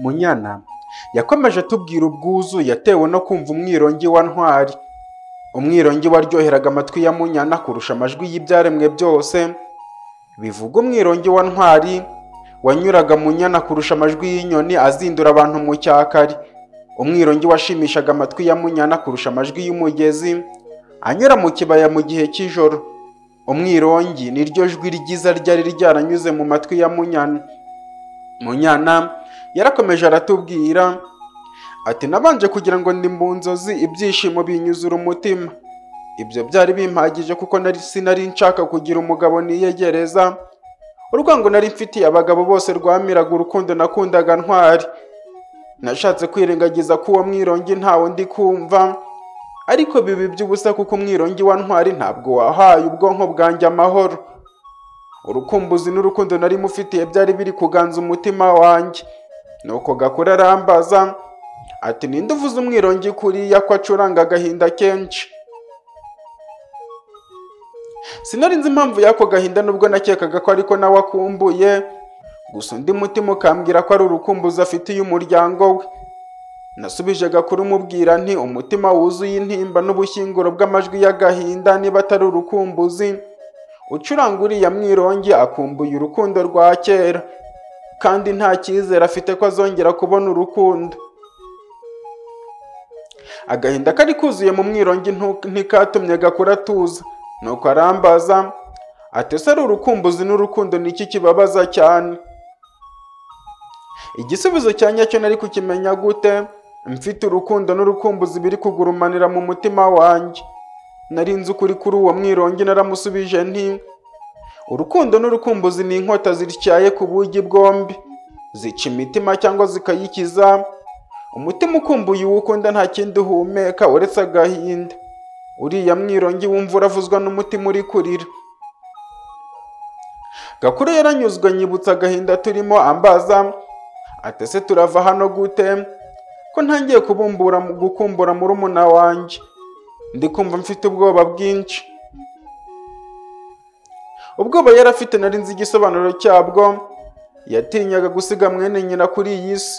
Munyana yakomeje atubwira ubwuzu yatewe no kumva umwirongi wa ntwari umwirongi waryoheraga amatwi ya munyana kurusha amajwi y'ibyaremwe byose bivuga umwirongi wa ntwari wanyuraga munyana kurusha amajwi y'inyoni azindura abantu mu cyakari umwirongi washimishaga amatwi ya munyana kurusha amajwi y'umugezi anyura mu kibaya mu gihe cy'ijoro umwirongi niryo jwi ryiza ryari ryaranyuze mu matwi ya munyana munyana yarakomeje aratubwira ati nabanje kugira ngo ndi mu nzozi ibyishimo binyuzura umutima ibyo byari bimpagije kuko nari sinari nshaka kugira umugabo niyegereza urwango nari mfitiye abagabo bose rwamiraga urukundo nakundaga ntwari nashatse kwirengagiza ko uwo mwirongi ntawe ndi kumva ariko biba iby'ubusa kuko umwirongi wa ntwari ntabwo wahaye ubwonko bwanjye amahoro urukumbuzi n'urukundo nari mufitiye byari biri kuganza umutima wanjye nuko gakora arambaza ati ninde uvuze umwirongi kuriya ko acuranga agahinda kenshi sinari nzi impamvu y'ako gahinda nubwo nakekaga ko ariko nawe akumbuye gusa undi mutima ukambwira ko ari urukumbuzi afitiye umuryango we nasubije gakuru umubwira nti umutima wuzuye intimba n'ubushyinguro bw'amajwi y'agahinda niba atari urukumbuzi ucuranga uriya mwirongi akumbuye urukundo rwa kera kandi nta cyizere afite ko azongera kubona urukundo agahinda kari kuzuye mu mwirongi ntu- ntikatumye gakura atuza nuko arambaza ati ese ari urukumbuzi n'urukundo ni iki kibabaza cyane igisubizo cya nyacyo nari kukimenya gute mfite urukundo n'urukumbuzi biri kugurumanira mu mutima wanjye nari nzi ukuri kuri uwo mwirongi naramusubije nti urukundo n'urukumbuzi ni inkota zityaye ku bugi bwombi zica imitima cyangwa zikayikiza umutima ukumbuye uwo ukunda nta kindi uhumeka uretse agahinda uriya mwirongi wumva uravuzwa n'umutima uri kurira gakuru yaranyuzwe anyibutsa agahinda turimo ambaza ati ese turava hano gute ko ntangiye kubumbura gukumbura murumuna wanjye ndi kumva mfite ubwoba bwinshi ubwoba yari afite nari nzi igisobanuro cyabwo yatinyaga gusiga mwene nyina kuri iyi si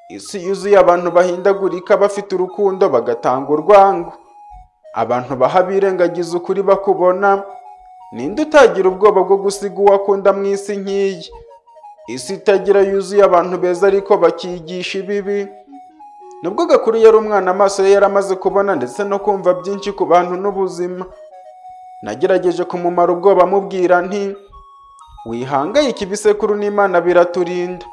isi yuzuye abantu bahindagurika bafite urukundo bagatanga urwango abantu baha birengagiza ukuri bakubona ninde utagira ubwoba bwo gusiga uwo akunda mu isi nk'iyi isi itagira yuzuye abantu beza ariko bakigisha ibibi nubwo gakuru yari umwana amaso ye yari amaze kubona ndetse no kumva byinshi ku bantu n'ubuzima nagerageje kumumara ubwoba mubwira nti wihangayike ibisekuru n'imana biraturinda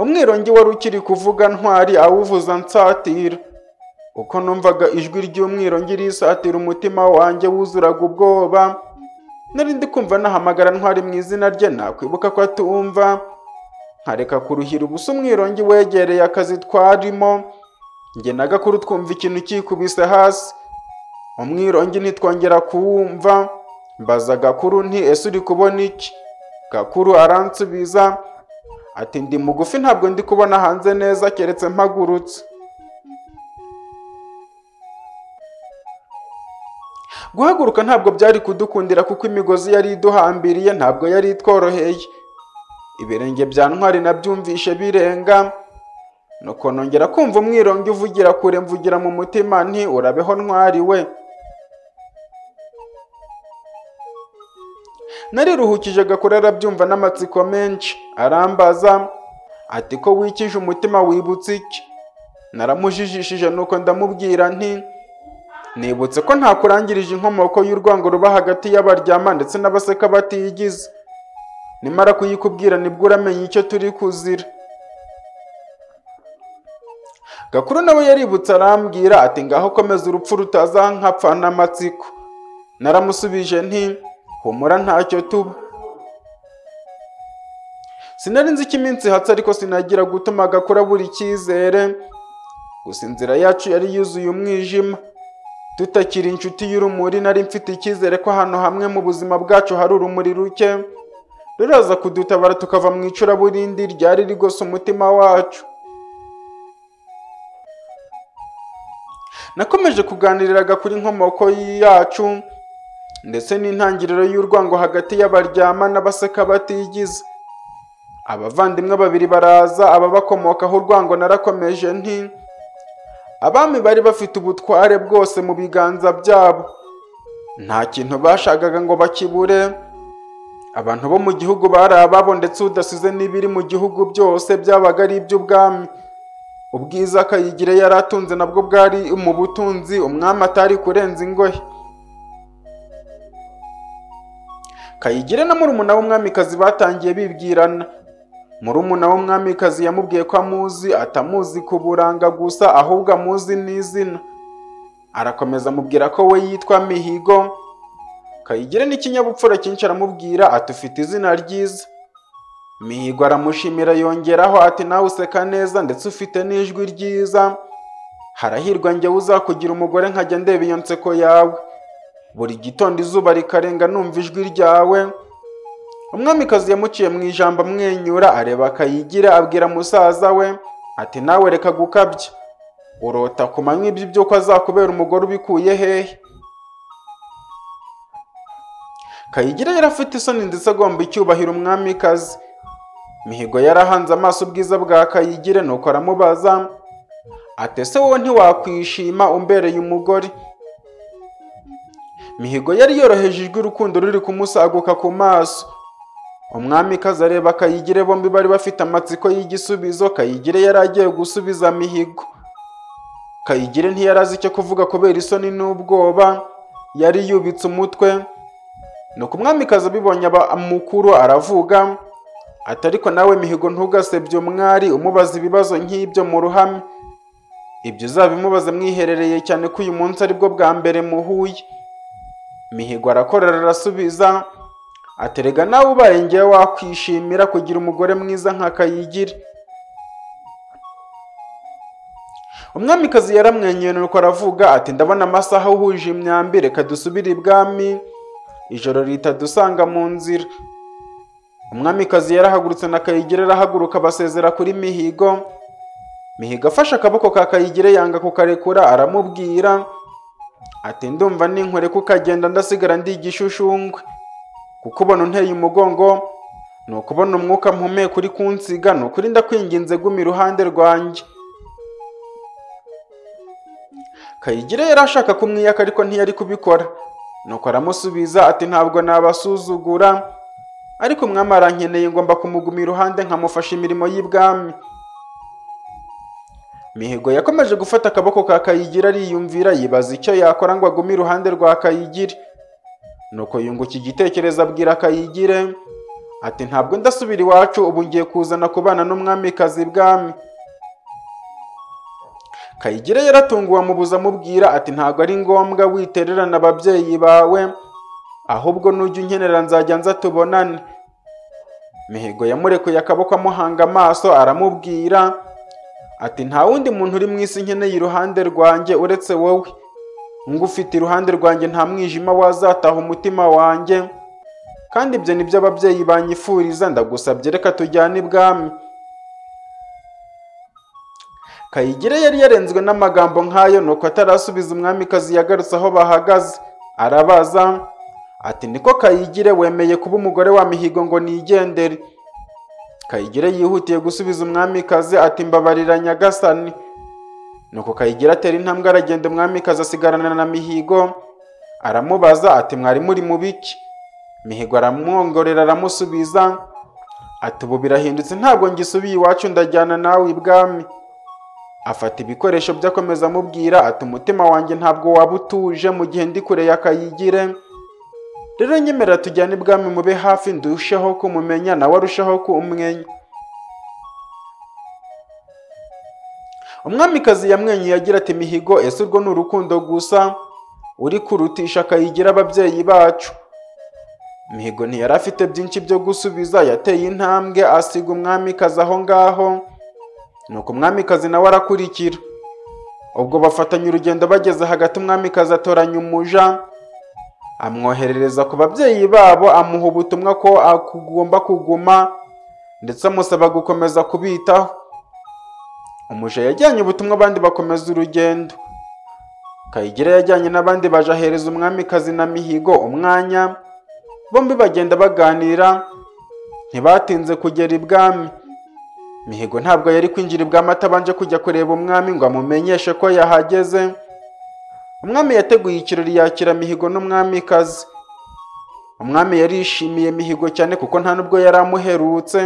umwirongi wari ukiri kuvuga ntwari awuvuza nsatira uko numvaga ijwi ry'umwirongi risatira umutima wanjye wuzuraga ubwoba nari ndi kumva nahamagara ntwari mu izina rye nakwibuka ko atumva nkareka kuruhira ubusa umwirongi wegereye akazi twarimo njye na gakuru twumva ikintu kikubise hasi umwirongi ntitwongera kuwumva mbaza gakuru nti ese uri kubona iki gakuru aransubiza ati ndi mugufi ntabwo ndi kubona hanze neza keretse mpagurutse guhaguruka ntabwo byari kudukundira kuko imigozi yari iduhambiriye ntabwo yari itworoheye ibirenge bya ntwari nabyumvishe birenga nuko nongera kumva umwirongi uvugira kure mvugira mu mutima nti urabeho ntwari we nariruhukije gakora arabyumva n'amatsiko menshi arambaza ati ko wikije umutima wibutse iki naramujijishije nuko ndamubwira nti nibutse ko ntakurangirije inkomoko y'urwango ruba hagati y'abaryama ndetse n'abaseka batiyigize nimara kuyikubwira nibwo uramenya icyo turi kuzira gakuru nawe yaributse arambwira ati ngaho komeza urupfu rutazankapfana amatsiko naramusubije nti humura ntacyo tuba sinari nzi ko iminsi ihatse ariko sinagira gutuma gakura buri cyizere gusa inzira yacu yari yuzuye umwijima tutakiri inshuti y'urumuri nari mfite icyizere ko ahantu hamwe mu buzima bwacu hari urumuri ruke ruraza kudutabara tukava mu icuraburindi ryari rigose umutima wacu nakomeje kuganiriraga kuri inkomoko yacu ndetse n'intangiriro y'urwango hagati y'abaryama n'abaseka batigize abavandimwe babiri baraza ababakomokaho urwango narakomeje nti abami bari bafite ubutware bwose mu biganza byabo nta kintu bashakaga ngo bakibure abantu bo mu gihugu bari ababo ndetse udasize n'ibiri mu gihugu byose byabaga ari iby'ubwami ubwiza kayigire yari atunze nabwo bwari mu butunzi umwami atari kurenza ingohe kayigire na murumuna w'umwamikazi batangiye bibwirana murumuna w'umwamikazi yamubwiye ko amuzi atamuzi ku buranga gusa ahubwo amuzi n'izina arakomeza amubwira ko we yitwa mihigo kayigire n'ikinyabupfura cyinshi aramubwira ati ufite izina ryiza mihigo aramushimira yongeraho ati nawe useka neza ndetse ufite n'ijwi ryiza harahirwa njyewe uzakugira umugore nkajya ndeba iyo nseko yawe buri gitondo izuba rikarenga numva ijwi ryawe umwamikazi yamuciye mu ijambo amwenyura areba akayigira abwira musaza we ati nawe reka gukabya urota ku manywa ibyo by'uko azakubera umugore ubikuye hehe kayigira yari afite isoni ndetse agomba icyubahiro umwamikazi mihigo yarahanze amaso ubwiza bwa kayigire nuko aramubaza ati ese wowe ntiwakwishima umbereye umugore mihigo yari yoroheje ijwi urukundo ruri kumusaguka ku maso umwamikazi areba kayigire bombi bari bafite amatsiko y'igisubizo kayigire yari agiye gusubiza mihigo kayigire ntiyari azi icyo kuvuga kubera isoni n'ubwoba yari yubitse umutwe nuko umwamikazi abibonye mukuru aravuga ati ariko nawe mihigo ntugasebye umwari umubaza ibibazo nk'ibyo mu ruhame ibyo uzabimubaze mwiherereye cyane ko uyu munsi aribwo bwa mbere muhuye mihigo arakorera arasubiza aterega nawe ubaye ngewe wakwishimira kugira umugore mwiza nka kayigire umwamikazi yaramwenyuye nuko aravuga ati ndabona amasaha uhuje imyambi reka dusubire ibwami ijoro ritadusanga mu nzira umwamikazi yarahagurutse na kayigire arahaguruka basezera kuri mihigo mihigo afashe akaboko ka kayigire yanga kukarekura aramubwira ati ndumva ninkore ko ukagenda ndasigara ndi igishushungwe kuko ubona unteye umugongo ni ukubona umwuka mpumeka uri kunsiga ni ukuri ndakwinginze guma iruhande rwanjye kayigire yari ashaka kumwiyaka ariko ntiyari kubikora nuko aramusubiza ati ntabwo nabasuzugura ariko umwami arankeneye ngomba kumuguma iruhande nkamufasha imirimo y'ibwami mihigo yakomeje gufata akaboko ka kayigira ariyumvira yibaza icyo yakora ngo agume iruhande rwa kayigire nuko yunguka igitekerezo abwira kayigire ati ntabwo ndasubira iwacu ubu ngiye kuzana kubana n'umwamikazi bwami kayigire yaratunguwe amubuza amubwira ati ntabwo ari ngombwa witererana ababyeyi bawe ahubwo nujya unkenera nzajya nza tubonane mihigo yamurekuye akaboko amuhanga amaso aramubwira ati nta wundi muntu uri mu isi nkeneye iruhande rwanjye uretse wowe ngufite iruhande rwanjye nta mwijima wazataha umutima wanjye kandi ibyo ni byo ababyeyi banyifuriza ndagusabye reka tujyane ibwami kayigire yari yarenzwe n'amagambo nk'ayo nuko atarasubiza umwamikazi yagarutse aho bahagaze arabaza ati niko kayigire wemeye kuba umugore wa mihigo ngo nigendere kayigire yihutiye gusubiza umwamikazi ati mbabarira nyagasani nuko kayigire atera intambwe aragenda umwamikazi asigarana na mihigo aramubaza ati mwari muri mu biki mihigo aramwongorera aramusubiza ati ubu birahindutse ntabwo ngisubiye iwacu ndajyana nawe ibwami afata ibikoresho bye akomeza amubwira ati umutima wanjye ntabwo waba utuje mu gihe ndi kure ya kayigire rero nyemera tujyane ibwami mube hafi ndusheho kumumenya nawe arushaho kumwenya umwamikazi yamwenyuye agira ati mihigo ese urwo ni urukundo gusa uri kurutisha akayigira ababyeyi bacu mihigo ntiyari afite byinshi byo gusubiza yateye intambwe asiga umwamikazi aho ngaho nuko umwamikazi nawe arakurikira ubwo bafatanya urugendo bageze hagati umwamikazi atoranya umuja amwoherereza ku babyeyi babo amuha ubutumwa ko agomba kuguma ndetse amusaba gukomeza kubitaho umuja yajyanye ubutumwa abandi bakomeza urugendo kayigire yajyanye n'abandi bajahereza umwamikazi na mihigo umwanya bombi bagenda baganira ntibatinze kugera ibwami mihigo ntabwo yari kwinjira ibwami atabanje kujya kureba umwami ngo amumenyeshe ko yahageze umwami yateguye ikirori yakira mihigo n'umwamikazi umwami yarishimiye mihigo cyane kuko nta n'ubwo yari amuherutse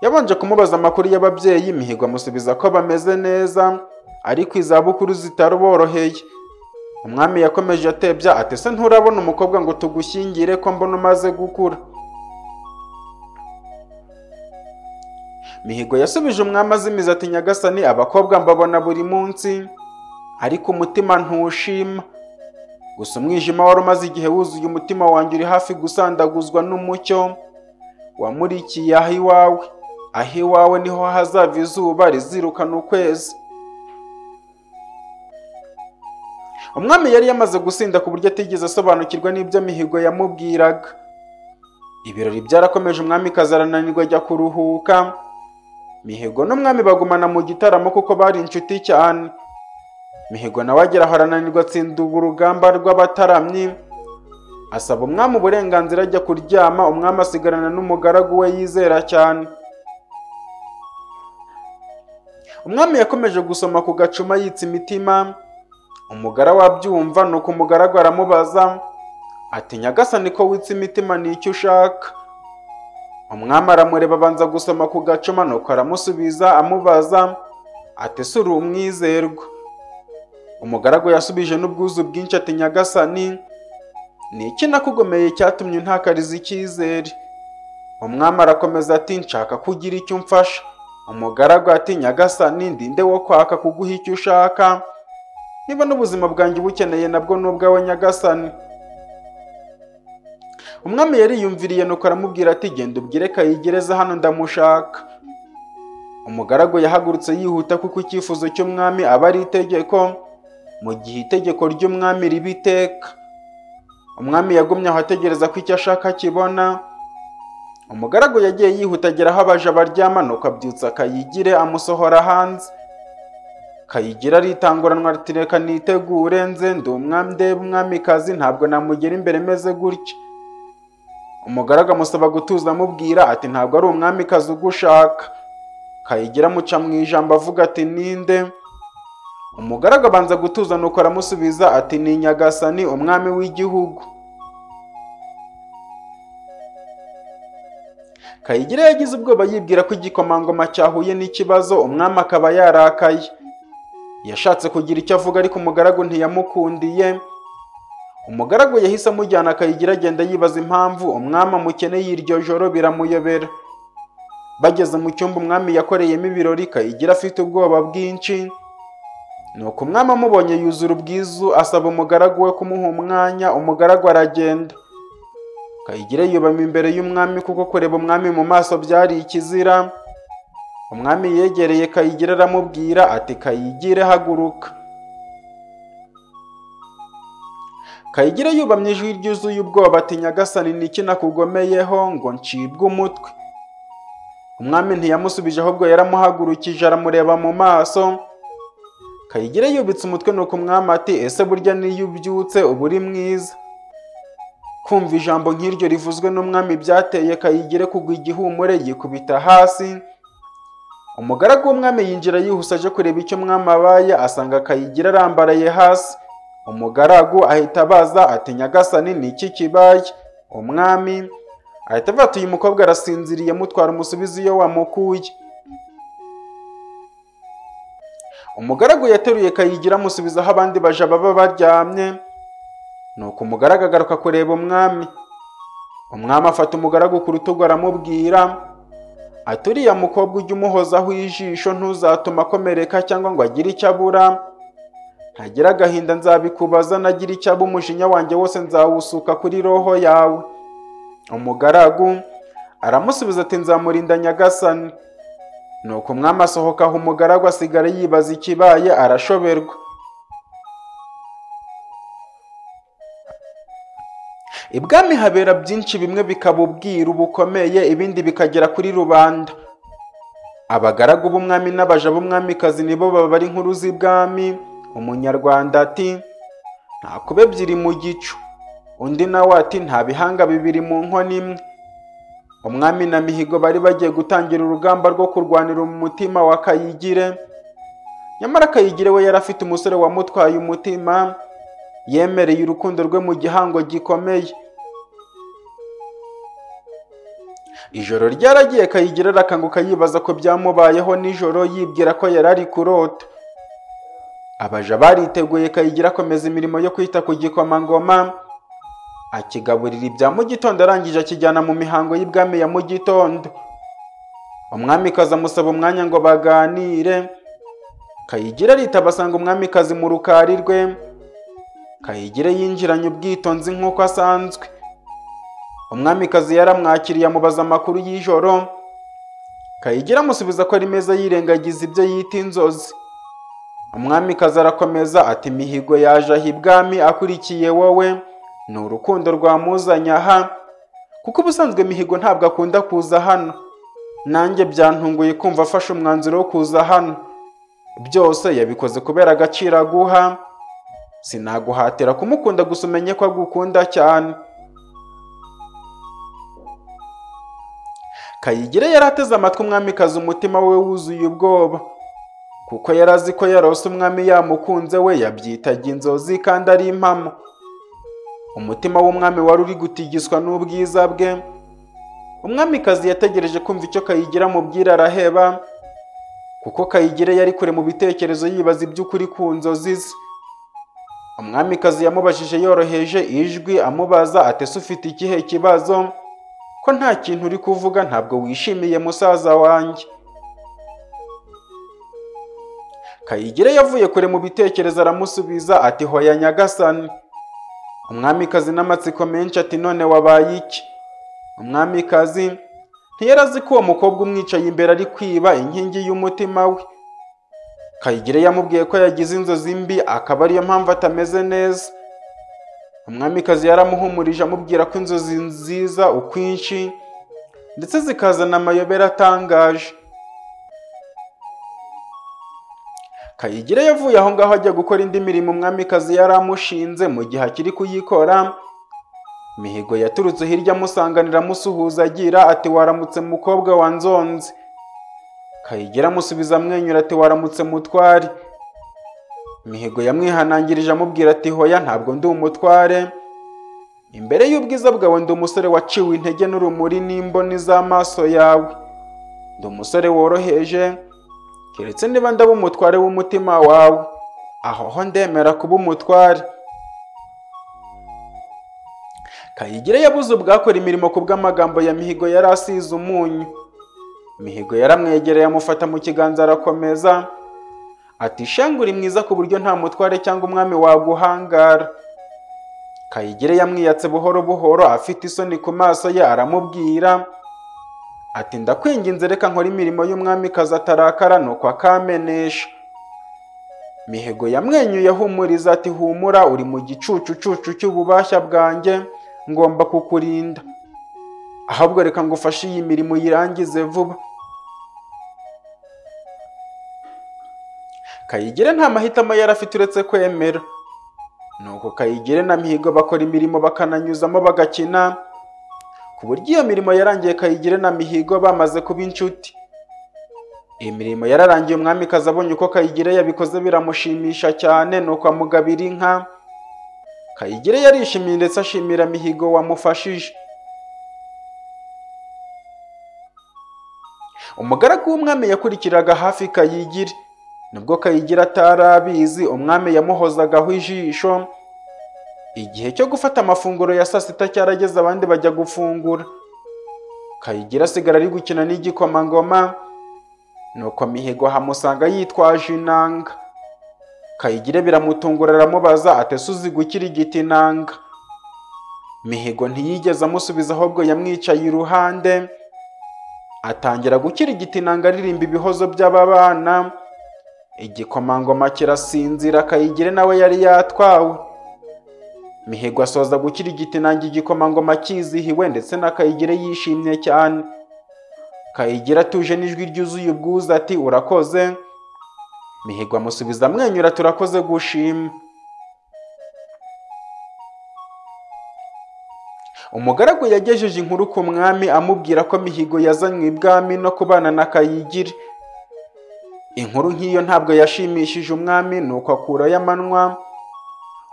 yabanje kumubaza amakuru y'ababyeyi mihigo amusubiza ko bameze neza ariko izabukuru zitaruboroheye umwami yakomeje atebya ati se nturabona umukobwa ngo tugushyingire ko mbona umaze gukura mihigo yasubije umwami azimiza ati nyagasani abakobwa mbabona buri munsi ariko umutima ntushima gusa umwijima wari umaze igihe wuzuye umutima wanjye uri hafi gusandaguzwa n'umucyo wamurikiye aho iwawe aho iwawe niho hazava izuba rizirukana ukwezi umwami yari yamaze gusinda ku buryo atigeze asobanukirwa n'ibyo mihigo yamubwiraga ibirori byarakomeje umwami arananirwa ajya kuruhuka mihigo n'umwami bagumana mu gitaramo kuko bari inshuti cyane mihigo nawe agera aho arananirwa atsinda urugamba rw'abataramyi asaba umwami uburenganzira ajya kuryama umwami asigarana n'umugaragu we yizera cyane umwami yakomeje gusoma ku gacuma yitsa imitima umugara wabyumva nuko umugaragu aramubaza ati nyagasani ko witse imitima ni icyo ushaka umwami aramureba abanza gusoma ku gacuma nuko aramusubiza amubaza ati si uri umwizerwa umugaragu yasubije n'ubwuzu bwinshi ati nyagasani ni iki nakugomeye cyatumye untakariza icyizere umwami arakomeza ati nshaka kugira icyo umfasha umugaragu ati nyagasani ndinde wo kwaka kuguha icyo ushaka niba n'ubuzima bwanjye ubukeneye nabwo ni ubwawe nyagasani umwami yariyumviriye nuko aramubwira ati genda ubwire kayigereza hano ndamushaka umugaragu yahagurutse yihuta kuko icyifuzo cy'umwami aba ari itegeko mu gihe itegeko ry'umwami riba iteka umwami yagumye aho ategereza ko icyo ashaka akibona umugaragu yagiye yihuta agera aho abaje baryama nuko abyutsa akayigire amusohora hanze kayigira aritanguranwa ati reka nitegure nze ndi umwami ndeba umwamikazi ntabwo namugera imbere meze gutya umugaragu amusaba gutuza amubwira ati ntabwo ari umwamikazi ugushaka kayigira amuca mu ijambo avuga ati ninde umugaragu abanza gutuza nuko aramusubiza ati ni nyagasani umwami w'igihugu kayigira yagize ubwoba yibwira ko igikomangoma cyahuye n'ikibazo umwami akaba yarakaye yashatse kugira icyo avuga ariko umugaragu ntiyamukundiye umugaragu yahise amujyana akayigira agenda yibaza impamvu umwami amukeneye iryo joro biramuyobera bageze mu cyumba umwami yakoreyemo ibirori kayigira afite ubwoba bwinshi nuko umwami amubonye yuzura ubwizu asaba umugaragu we kumuha umwanya umugaragu aragenda kayigira yubama imbere y'umwami kuko kureba umwami mu maso byari ikizira umwami yegereye kayigira aramubwira ati kayigire haguruka kayigira yubamye ijwi ryuzuye ubwoba ati nyagasani niki nakugomeyeho ngo ncibwe umutwe umwami ntiyamusubije ahubwo yaramuhagurukije aramureba mu maso kayigira yubitse umutwe nuko umwami ati ese burya n'iyo ubyutse uba uri mwiza kumva ijambo nk'iryo rivuzwe n'umwami byateye kayigire kugwa igihumure yikubita hasi umugaragu w'umwami yinjira yihuse aje kureba icyo umwami abaye asanga akayigira arambaraye hasi umugaragu ahita abaza ati nyagasani ni iki kibaye umwami ahita avuga ati uyu mukobwa arasinziriye mutwara umusubizi iyo wamukuye umugaragu yateruye kayigira amusubiza aho abandi baja baba baryamye nuko umugaragu agaruka kureba umwami umwami afata umugaragu ku rutugu aramubwira ati uriya mukobwa ujya umuhozaho ijisho ntuzatuma akomereka cyangwa ngo agire icyo abura ntagira agahinda nzabikubaza nagira icyo aba umujinya wanjye wose nzawusuka kuri roho yawe umugaragu aramusubiza ati nzamurinda nyagasani nuko umwami asohoka aho umugaragu asigara yibaza ikibaye arashoberwa ibwami habera byinshi bimwe bikaba ubwiru bukomeye ibindi bikagera kuri rubanda abagaragu b'umwami n'abaja b'umwamikazi nibo baba ari inkuru z'ibwami umunyarwanda ati nta kuba ebyiri mu gicu undi nawe ati nta bihanga bibiri mu nkono imwe umwami na mihigo bari bagiye gutangira urugamba rwo kurwanira mu mutima wa kayigire nyamara kayigire we yari afite umusore wamutwaye umutima yemereye urukundo rwe mu gihango gikomeye ijoro ryaragiye kayigira arakanguka yibaza ko byamubayeho nijoro yibwira ko yari ari kurota abaja bariteguye kayigira akomeza imirimo yo kwita ku gikomangoma akigaburira ibya mu gitondo arangije akijyana mu mihango y'ibwami ya mu gitondo umwamikazi amusaba umwanya ngo baganire kayigira aritaba asanga umwamikazi mu rukari rwe kayigire yinjiranye ubwitonzi nk'uko asanzwe umwamikazi yaramwakiriye amubaza amakuru y'ijoro kayigira amusubiza ko ari meza yirengagiza ibyo yita inzozi umwamikazi arakomeza ati mihigo yaje aha ibwami akurikiye wowe ni urukundo rwamuzanye aha kuko ubusanzwe mihigo ntabwo akunda kuza hano nanjye byantunguye kumva afashe umwanzuro wo kuza hano byose yabikoze kubera agaciro aguha sinaguhatira kumukunda gusa umenye ko agukunda cyane kayigire yari ateze amatwi umwamikazi umutima we wuzuye ubwoba kuko yari azi ko yarose umwami yamukunze we yabyitaga inzozi kandi ari impamo umutima w'umwami wari uri gutigiswa n'ubwiza bwe umwamikazi yategereje kumva icyo kayigira amubwira araheba kuko kayigire yari kure mu bitekerezo yibaza iby'ukuri ku nzozi ze umwamikazi yamubajije yoroheje ijwi amubaza atese ufite ikihe kibazo ko nta kintu uri kuvuga ntabwo wishimiye musaza wanjye kayigire yavuye kure mu bitekerezo aramusubiza ati hoya nyagasani umwamikazi n'amatsiko menshi ati none wabaye iki umwamikazi ntiyari azi ko uwo mukobwa umwicaye imbere ari kwiba inkingi y'umutima we kayigire yamubwiye ko yagize inzozi mbi akaba ariyo mpamvu atameze neza umwamikazi yaramuhumurije amubwira ko inzozi nziza ukwinshi ndetse zikazana amayobera atangaje kayigire yavuye aho ngaho ajya gukora indi mirimo umwamikazi yari amushinze mu gihe akiri kuyikora mihigo yaturutse hirya amusanganira amusuhuza agira ati waramutse mukobwa wa nzonzi kayigire amusubiza amwenyura ati waramutse mutwari mihigo yamwihanangirije amubwira ati hoya ntabwo ndi umutware imbere y'ubwiza bwawe ndi umusore waciwe intege n'urumuri n'imboni z'amaso yawe ndi umusore woroheje keretse niba ndaba umutware w'umutima wawe aho ho ndemera kuba umutware kayigire yabuze ubwakora imirimo ku bw'amagambo ya mihigo yari asize umunyu mihigo yaramwegereye amufata mu kiganza arakomeza ati shenge uri mwiza ku buryo nta mutware cyangwa umwami waguhangara kayigire yamwiyatse buhoro buhoro afite isoni ku maso ye aramubwira ati ndakwinginze reka nkora imirimo y'umwamikazi atarakara nuko akamenesha mihigo yamwenyuye ahumuriza ati humura uri mu gicucucucu cy'ububashya bwanjye ngomba kukurinda ahubwo reka ngufashe iyi mirimo uyirangize vuba kayigire nta mahitamo yari afite uretse kwemera nuko kayigire na mihigo bakora imirimo bakananyuzamo bagakina ku buryo iyo mirimo yarangiye kayigire na mihigo bamaze kuba inshuti iyi mirimo yararangiye umwamikazi abonye uko kayigire yabikoze biramushimisha cyane nuko amugabira inka kayigire yarishimiye ndetse ashimira mihigo wamufashije umugaragu w'umwami yakurikiraga hafi kayigire nubwo kayigira atari abizi umwami yamuhozagaho ijisho igihe cyo gufata amafunguro ya saa sita cyarageze abandi bajya gufungura kayigira asigara ari gukina n'igikomangoma nuko mihigo hamusanga yitwaje inanga kayigire biramutungura aramubaza atese uzi gukira igiti inanga mihigo ntiyigeze amusubiza ahubwo yamwicaye iruhande atangira gukira igiti inanga aririmba ibihozo by'ababana igikomangoma kirasinzira kayigire nawe yari yatwawe mihigo asoza gukira igitinange igikomangoma kizihiwe ndetse na kayigire yishimye cyane kayigire atuje n'ijwi ryuzuye ubwuzu ati urakoze mihigo amusubiza amwenyura turakoze gushima umugaragu yagejeje inkuru ku mwami amubwira ko mihigo yazanywe ibwami no kubana na kayigire inkuru nk'iyo ntabwo yashimishije umwami nuko akurayo amanwa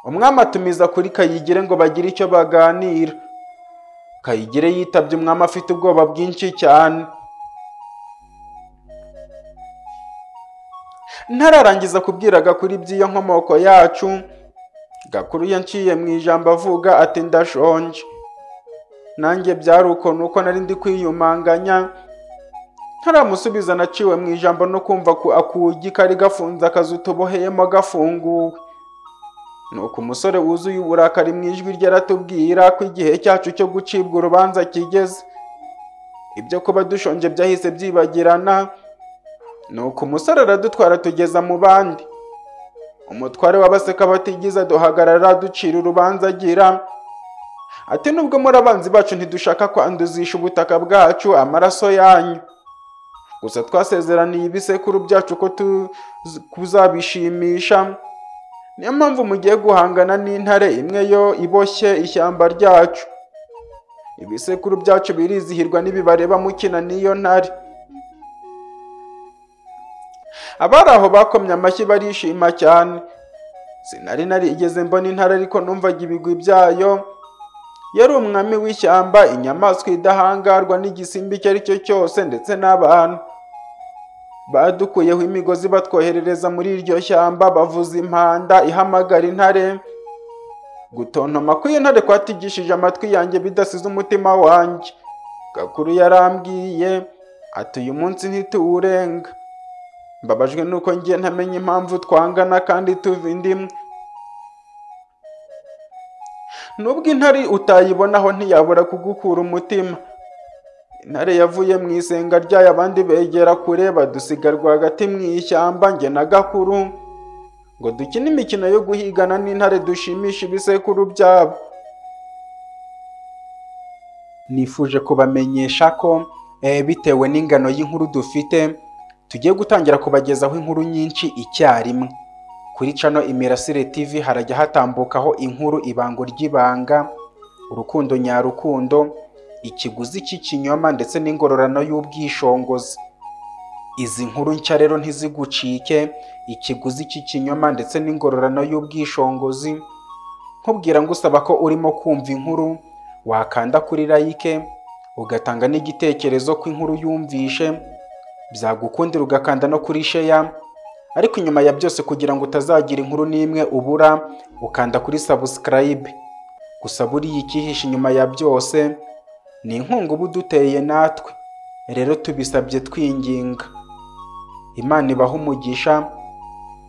umwami atumiza kuri kayigire ngo bagire icyo baganira kayigire yitabye umwami afite ubwoba bwinshi cyane ntararangiza kubwira Gakuru iby'iyo nkomoko yacu Gakuru yanciye mu ijambo avuga ati ndashonje nanjye byari uko nuko nari ndi kwiyumanganya ntaramusubiza naciwe mu ijambo no kumva ko akugi kari gafunze akazu tuboheyemo gafunguwe nuko umusore wuzuye uburakari mu ijwi rye aratubwira ko igihe cyacu cyo gucibwa urubanza kigeze ibyo kuba dushonje byahise byibagirana nuko umusore aradutwara tugeza mu bandi umutware w'abaseka batigize duhagarara ducira urubanza agira ati nubwo muri abanzi bacu ntidushaka kwanduzisha ubutaka bwacu amaraso yanyu gusa twasezeraniye ibisekuru byacu ko tuzabishimisha niyo mpamvu mugiye guhangana n'intare imwe yo iboshye ishyamba ryacu ibisekuru byacu birizihirwa n'ibibareba mukina n'iyo ntare abari aho bakomye amashyi barishima cyane sinari narigeze mbona intare ariko numvaga ibigwi byayo yari umwami w'ishyamba inyamaswa idahangarwa n'igisimba icyo ari cyo cyose ndetse n'abantu badukuyeho imigozi batwoherereza muri iryo shyamba bavuza impanda ihamagara intare gutontoma kw'iyo ntare kwatigishije amatwi yanjye bidasize umutima wanjye gakuru yarambwiye ati uyu munsi ntituwurenga mbabajwe nuko ngiye ntamenya impamvu twangana kandi tuva indimwe nubwo intare utayibonaho ntiyabura kugukura umutima intare yavuye mu isenga ryayo abandi begera kure badusiga rwagati mu ishyamba njye na gakuru ngo dukine imikino yo guhigana n'intare dushimisha ibisekuru byabo nifuje kubamenyesha ko bitewe n'ingano y'inkuru dufite tugiye gutangira kubagezaho inkuru nyinshi icyarimwe kuri cano imirasire tv harajya hatambukaho inkuru ibango ry'ibanga urukundo nyarukundo ikiguzi cy'ikinyoma ndetse n'ingororano y'ubwishongozi izi nkuru nshya rero ntizigucike ikiguzi cy'ikinyoma ndetse n'ingororano y'ubwishongozi nkubwira ngo usaba ko urimo kumva inkuru wakanda kuri like ugatanga n'igitekerezo ko inkuru yumvishe byagukundira ugakanda no kuri sheya ariko inyuma ya byose kugira ngo utazagira inkuru n'imwe ubura ukanda kuri sabusikarayibe gusa buriya icyihishe inyuma ya byose ni inkunga uba uduteye natwe rero tubisabye twinginga imana ibaha umugisha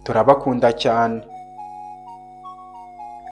turabakunda cyane